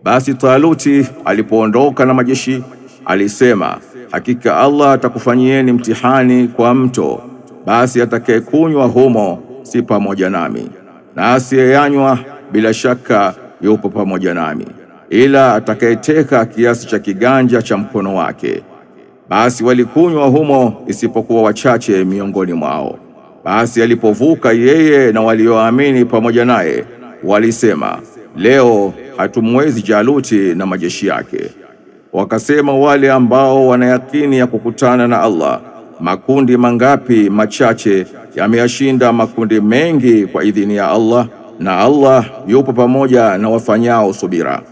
Basi Taluti alipoondoka na majeshi alisema, hakika Allah atakufanyieni mtihani kwa mto, basi atakayekunywa humo si pamoja nami, na asiyeyanywa bila shaka yupo pamoja nami, ila atakayeteka kiasi cha kiganja cha mkono wake. Basi walikunywa humo isipokuwa wachache miongoni mwao. Basi alipovuka yeye na walioamini pamoja naye, walisema leo hatumwezi Jaluti na majeshi yake. Wakasema wale ambao wanayakini ya kukutana na Allah, makundi mangapi machache yameyashinda makundi mengi kwa idhini ya Allah, na Allah yupo pamoja na wafanyao subira.